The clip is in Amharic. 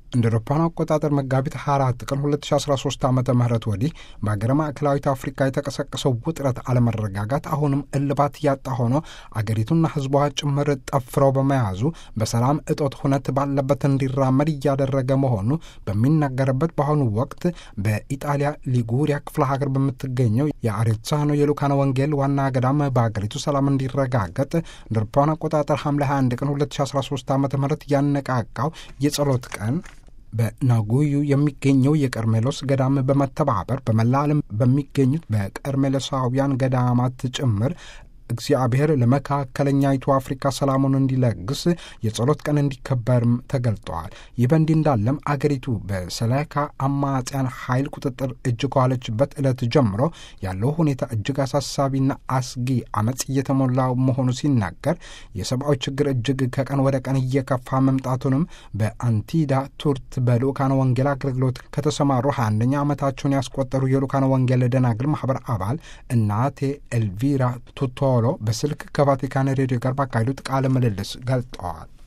እንደ አውሮፓውያን አቆጣጠር መጋቢት 24 ቀን 2013 ዓ ም ወዲህ በሀገረ ማዕከላዊት አፍሪካ የተቀሰቀሰው ውጥረት አለመረጋጋት አሁንም እልባት ያጣ ሆኖ አገሪቱና ሕዝቧ ጭምር ጠፍረው በመያዙ በሰላም እጦት ሁነት ባለበት እንዲራመድ እያደረገ መሆኑ በሚነገርበት በአሁኑ ወቅት በኢጣሊያ ሊጉሪያ ክፍለ ሀገር በምትገኘው የአሬዛኖ የሉካነ ወንጌል ዋና ገዳም በሀገሪቱ ሰላም እንዲረጋገጥ እንደ አውሮፓውያን አቆጣጠር ሐምሌ 21 ቀን 2013 ዓ ም ያነቃቃው የጸሎት ቀን በናጉዩ የሚገኘው የቀርሜሎስ ገዳም በመተባበር በመላ ዓለም በሚገኙት በቀርሜሎሳውያን ገዳማት ጭምር እግዚአብሔር ለመካከለኛይቱ አፍሪካ ሰላሙን እንዲለግስ የጸሎት ቀን እንዲከበርም ተገልጠዋል። ይህ በእንዲህ እንዳለም አገሪቱ በሰላካ አማጽያን ኃይል ቁጥጥር እጅ ከዋለችበት ዕለት ጀምሮ ያለው ሁኔታ እጅግ አሳሳቢና አስጊ አመፅ እየተሞላ መሆኑ ሲናገር የሰብአዊ ችግር እጅግ ከቀን ወደ ቀን እየከፋ መምጣቱንም በአንቲዳ ቱርት በልኡካነ ወንጌል አገልግሎት ከተሰማሩ ሀያ አንደኛ ዓመታቸውን ያስቆጠሩ የልኡካነ ወንጌል ደናግል ማህበር አባል እናቴ ኤልቪራ ቱቶ ሎ በስልክ ከቫቲካን ሬዲዮ ጋር ባካሄዱት ቃለ ምልልስ ገልጠዋል።